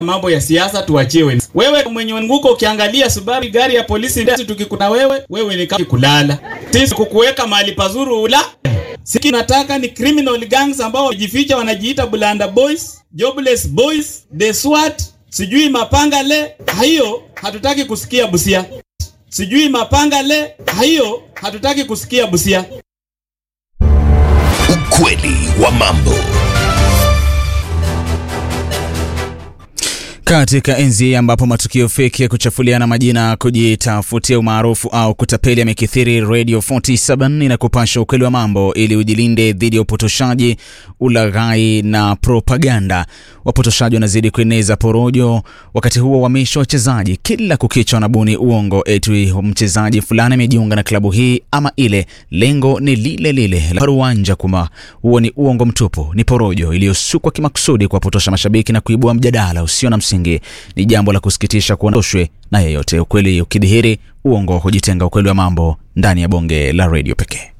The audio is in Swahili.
mambo ya siasa tuachiwe. Wewe mwenye nguko ukiangalia Subaru gari ya polisi ndasi tukikuna wewe, wewe ni kama kulala. Sisi kukuweka mahali pazuri ula. Siki nataka ni criminal gangs ambao wajificha wanajiita Bulanda Boys, Jobless Boys, The SWAT, sijui mapanga le. Hiyo hatutaki kusikia Busia. Sijui mapanga le. Hiyo hatutaki kusikia Busia. Ukweli wa mambo. Katika enzi ambapo matukio feki ya kuchafuliana majina, kujitafutia umaarufu au kutapeli yamekithiri, Radio 47 inakupasha ukweli wa mambo ili ujilinde dhidi ya upotoshaji, ulaghai na propaganda. Wapotoshaji wanazidi kueneza porojo, wakati huo wamisha wachezaji kila kukicha wanabuni uongo eti mchezaji fulani amejiunga na klabu hii ama ile. Lengo ni lile lile la paruanja, kuma huo ni uongo mtupu, ni porojo iliyosukwa kimakusudi kuwapotosha mashabiki na kuibua mjadala usio na msingi. Ni jambo la kusikitisha kuondoshwe na yeyote. Ukweli ukidhihiri, uongo hujitenga. Ukweli wa mambo ndani ya bonge la redio pekee.